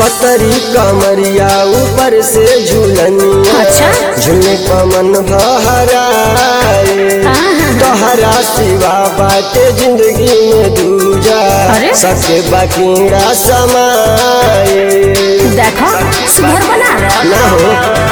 पतरी कमरिया ऊपर से झूलनिया अच्छा। झूले पमन बहराए आहा। तोहरा सिवा बाटे जिंदगी में दूजा अरे? सके बाकीड़ा समाए देखो सुधर बना ना हो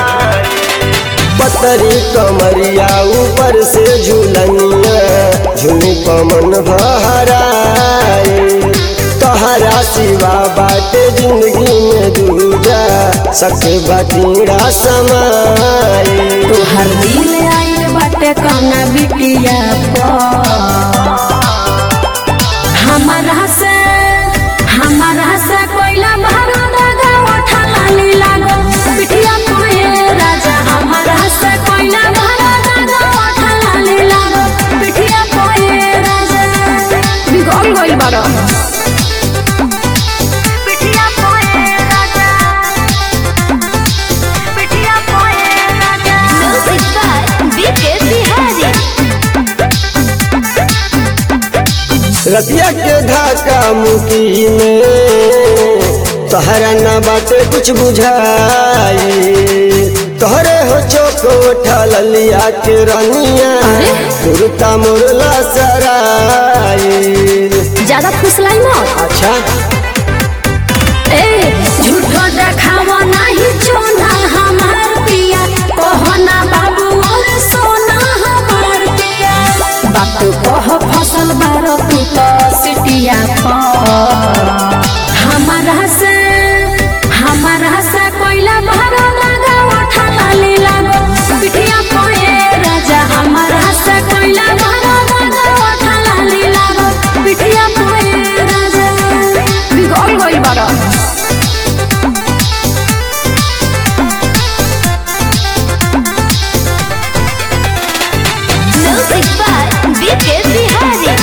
पतरी कमरिया ऊपर से झूलनिया झूली पमन बहराए तोहरा सिवा बाटे जिंदगी में दूजा सके बाकीड़ा समाए तोहर दिल आइल बाटे कौना बिटिया पर हमारा से हमारा से कोइला भरा दागा उठा लाली लागो बिटिया कोए राजा हमारा से कोइला भरा दागा उठा लाली लागो बिटिया कोए राजा बिगड़ गइल बाड़ो बिटिया कोए राजा बिटिया कोए राजा म्यूजिक बाय बीके बिहारी रतिया के धाका मुकी में तोहरा न बाटे कुछ बुझाई तोहरे हो चोको ठलिया के रनिया तुरता मुरला सराई ज्यादा फुसलाई मत अच्छा ए झूठो देखावा नहीं चोना हमार पिया कहना बाबू और सोना हमार पिया बात कह फसल बार तू तो सिटिया पर हमारा से हमारा से कोइला बार लगा उठा लाली लागो बिटिया कोए राजा हमारा से कोइला बार लगा उठा लाली लागो बिटिया कोए राजा बिगड़ गइल बाड़ा म्यूजिक बाय बीके बिहारी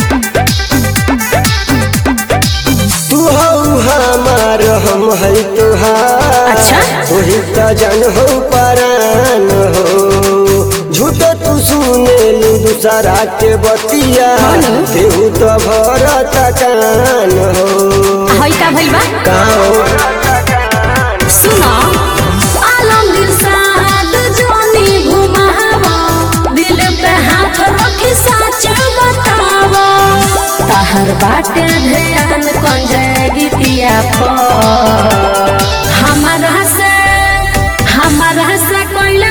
तू हो हमार हम है तुहार अच्छा। वही त जान हो परान हो झूठ तू सुने लू दूसरा के बतिया हेलो। केहू तो भरत कान हो हई का भइल बा काओ सुनो आलम दिल साद जोनी घुमावा दिल पे हाथ रखी सच बतावा ताहर बाटे ध्यान कंजे गीतिया पर हमारा से हमारा से कोइला